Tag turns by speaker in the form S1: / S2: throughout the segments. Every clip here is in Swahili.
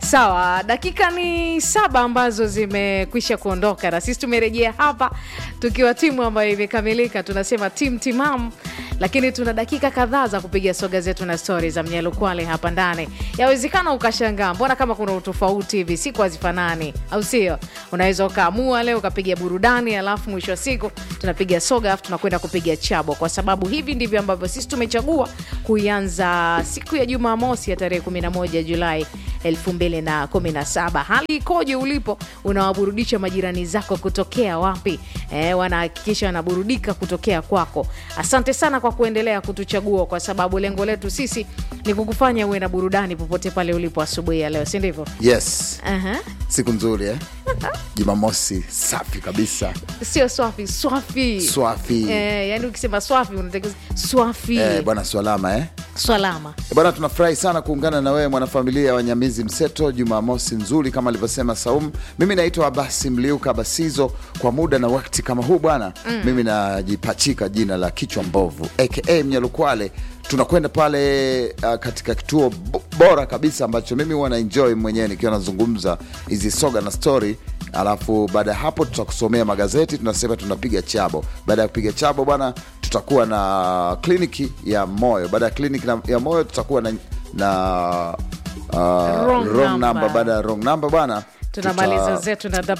S1: Sawa, dakika ni saba ambazo zimekwisha kuondoka na sisi tumerejea hapa tukiwa timu ambayo imekamilika, tunasema tim timam, lakini tuna dakika kadhaa za kupiga soga zetu na stori za Mnyalukwale hapa ndani. Yawezekana ukashangaa mbona kama kuna utofauti hivi, siku hazifanani, au sio? Unaweza ukaamua leo ukapiga burudani, alafu mwisho wa siku tunapiga soga, alafu tunakwenda kupiga chabo, kwa sababu hivi ndivyo ambavyo sisi tumechagua kuianza siku ya Jumamosi ya tarehe 11 Julai 2017. Hali ikoje ulipo? Unawaburudisha majirani zako kutokea wapi? Eh, wanahakikisha wanaburudika kutokea kwako. Asante sana kwa kuendelea kutuchagua, kwa sababu lengo letu sisi ni kukufanya uwe na burudani popote pale ulipo asubuhi ya leo, si ndivyo?
S2: Yes,
S1: Aha.
S2: siku nzuri eh? Jumamosi safi kabisa,
S1: Sio swafi, swafi.
S2: swafi
S1: Eh, yani ukisema swafi unatakiwa swafi.
S2: eh, bwana swalama eh?
S1: Swalama.
S2: Eh, Bwana, tunafurahi sana kuungana na wewe mwanafamilia wa Nyamizi Mseto, Jumamosi nzuri kama alivyosema Saum. Mimi naitwa Abasi Mliuka Basizo. Kwa muda na wakati kama huu bwana, mimi najipachika jina la kichwa mbovu aka Mnyalukwale. Tunakwenda pale uh, katika kituo bo- bora kabisa ambacho mimi huwa na enjoy mwenyewe nikiwa nazungumza hizi soga na story, alafu baada ya hapo tutakusomea magazeti, tunasema tunapiga chabo. Baada ya kupiga chabo bwana, tutakuwa na kliniki ya moyo. Baada ya kliniki na- ya moyo tutakuwa na, na uh,
S1: Wrong
S2: wrong
S1: number.
S2: number. Baada ya wrong number bwana
S1: tunamaliza
S2: tuta-
S1: zetu na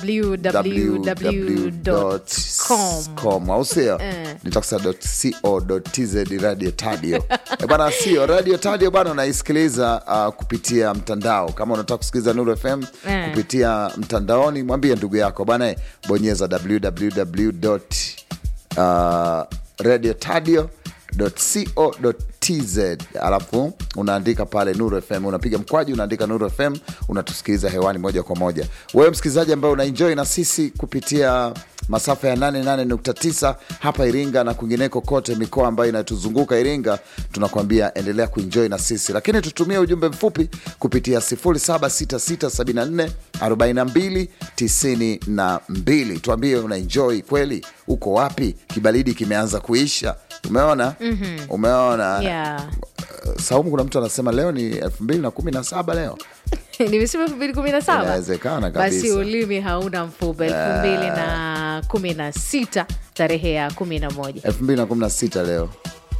S1: www.com
S2: com au sio
S1: Eh.
S2: nitakusa.co.tz radio tadio Eh, bana sio radio tadio bana unaisikiliza uh, kupitia mtandao kama unataka kusikiliza nuru fm
S1: Eh.
S2: kupitia mtandaoni mwambie ndugu yako bana eh, bonyeza www uh, radio tadio co.tz alafu unaandika pale Nuru FM, unapiga mkwaji, unaandika Nuru FM, unatusikiliza hewani moja kwa moja. Wewe msikilizaji ambaye unaenjoy na sisi kupitia masafa ya 88.9 hapa Iringa na kwingineko kote mikoa ambayo inatuzunguka Iringa, tunakuambia endelea kuenjoy na sisi, lakini tutumie ujumbe mfupi kupitia 0766744292. Tuambie unaenjoy kweli, uko wapi? Kibaridi kimeanza kuisha, umeona umeona
S1: yeah.
S2: Uh, Saumu, kuna mtu anasema leo ni elfu mbili na kumi na saba leo
S1: nimesema elfu mbili kumi na saba
S2: Inawezekana
S1: basi
S2: kabisa.
S1: ulimi hauna mfupa elfu mbili na kumi na sita tarehe ya kumi na moja
S2: elfu mbili na kumi na sita leo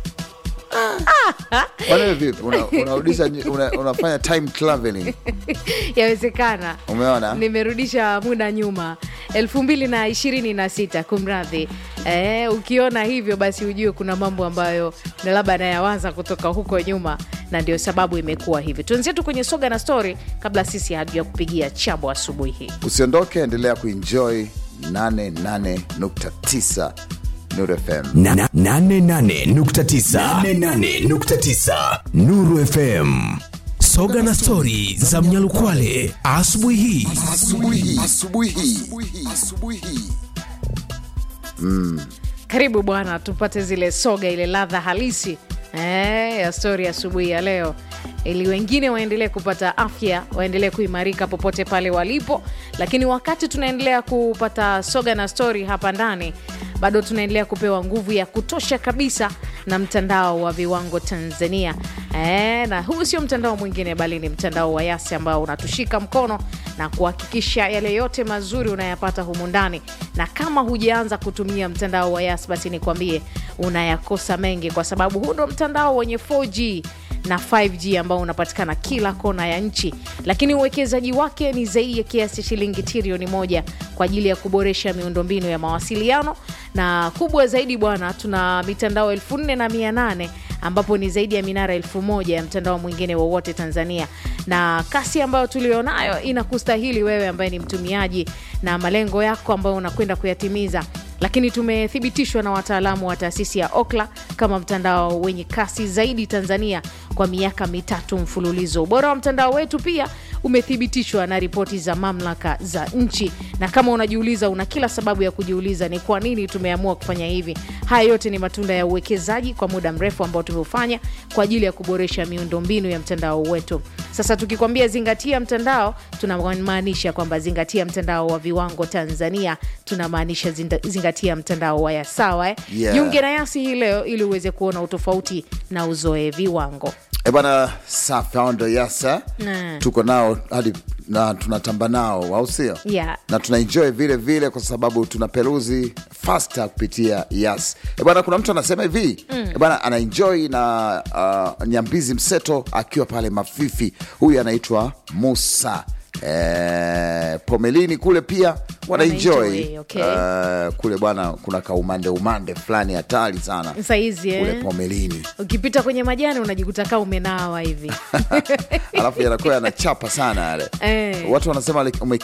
S2: Kwani vipi Una- unarudisha una, unafanya time traveling
S1: yawezekana
S2: umeona
S1: nimerudisha muda nyuma elfu mbili na ishirini na sita kumradhi eh, ukiona hivyo basi ujue kuna mambo ambayo na labda nayawaza kutoka huko nyuma na ndio sababu imekuwa hivi tuenzetu kwenye soga na story kabla sisi hatuja kupigia chabo asubuhi hii
S2: usiondoke endelea kuenjoy 88.9 Nuru FM
S3: Na- na- nane nane nukta tisa. Nane nane nukta tisa. Nuru FM soga na stori za Mnyalukwale asubuhi hii.
S2: asubuhi asubuhi asubuhi
S1: karibu bwana tupate zile soga ile ladha halisi eh, ya stori asubuhi ya leo ili wengine waendelee kupata afya waendelee kuimarika popote pale walipo lakini wakati tunaendelea kupata soga na stori hapa ndani bado tunaendelea kupewa nguvu ya kutosha kabisa na mtandao wa viwango tanzania e, na huu sio mtandao mwingine bali ni mtandao wa yasi ambao unatushika mkono na kuhakikisha yale yote mazuri unayapata humu ndani na kama hujaanza kutumia mtandao wa yas basi nikwambie unayakosa mengi kwa sababu huu ndo mtandao wenye 4g na 5G ambao unapatikana kila kona ya nchi, lakini uwekezaji wake ni zaidi ya kiasi cha shilingi trilioni moja kwa ajili ya kuboresha miundombinu ya mawasiliano, na kubwa zaidi bwana, tuna mitandao elfu nne na mia nane ambapo ni zaidi ya minara elfu moja ya mtandao mwingine wowote Tanzania, na kasi ambayo tulionayo inakustahili wewe ambaye ni mtumiaji na malengo yako ambayo unakwenda kuyatimiza lakini tumethibitishwa na wataalamu wa taasisi ya Okla kama mtandao wenye kasi zaidi Tanzania kwa miaka mitatu mfululizo. Ubora wa mtandao wetu pia umethibitishwa na ripoti za mamlaka za nchi, na kama unajiuliza, una kila sababu ya kujiuliza ni kwa nini tumeamua kufanya hivi. Haya yote ni matunda ya uwekezaji kwa muda mrefu ambao tumeufanya kwa ajili ya kuboresha miundombinu ya mtandao wetu. Sasa tukikwambia zingatia mtandao, tunamaanisha kwamba zingatia mtandao wa viwango Tanzania, tunamaanisha zinda- zingatia mtandao wa Yasawa eh?
S2: Yeah.
S1: Jiunge na Yasi hii leo ili uweze kuona utofauti na uzoe viwango.
S2: E bwana, safi hao ndo Yasa
S1: Mm.
S2: tuko nao hadi na tunatamba nao au sio
S1: Yeah.
S2: na tunaenjoy vile vile kwa sababu tuna peruzi fasta kupitia yas e bwana kuna mtu anasema hivi mm. e bwana anaenjoy na uh, nyambizi mseto akiwa pale mafifi huyu anaitwa musa E, pomelini kule pia wanaenjoy
S1: Wanaenjoy, okay.
S2: uh, kule bwana kuna kaumande umande fulani hatari sana
S1: saizi
S2: kule
S1: eh?
S2: pomelini
S1: ukipita kwenye majani unajikuta kaa umenawa hivi
S2: alafu yanakuwa yanachapa sana yale
S1: Eh.
S2: watu wanasema like, ume